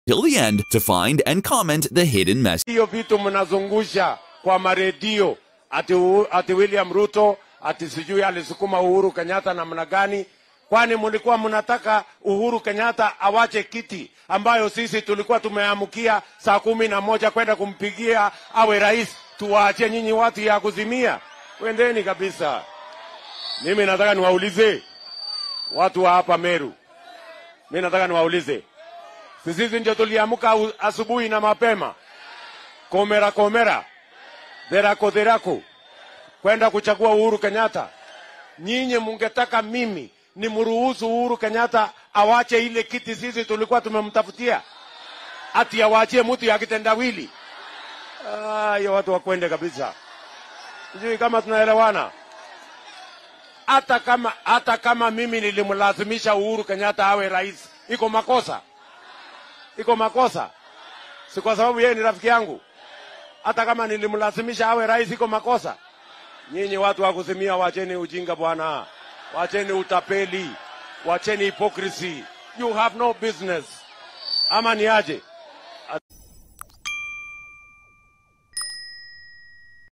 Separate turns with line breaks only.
till the end to find and comment the hidden message.
hiyo vitu mnazungusha kwa maredio ati, U- ati William Ruto ati sijui alisukuma Uhuru Kenyatta namna gani? Kwani mlikuwa mnataka Uhuru Kenyatta awache kiti ambayo sisi tulikuwa tumeamkia saa kumi na moja kwenda kumpigia awe rais, tuwaachie nyinyi watu ya kuzimia? Wendeni kabisa. Mimi nataka niwaulize watu wa hapa Meru, mimi nataka niwaulize, si sisi ndio tuliamka u- asubuhi na mapema komera komera dherako dherako kwenda kuchagua Uhuru Kenyatta. Nyinyi mungetaka mimi nimruhusu Uhuru Kenyatta awache ile kiti sisi tulikuwa tumemtafutia, ati awachie mtu ya kitendawili? Ah, hiyo watu wakwende kabisa. Sijui kama tunaelewana. Hata kama hata kama mimi nilimlazimisha Uhuru Kenyatta awe rais, iko makosa? Iko makosa? Si kwa sababu yeye ni rafiki yangu hata kama nilimlazimisha awe rais iko makosa? Nyinyi watu wa kuzimia, wacheni ujinga bwana, wacheni utapeli, wacheni hypocrisy. You have no business. Ama ni aje?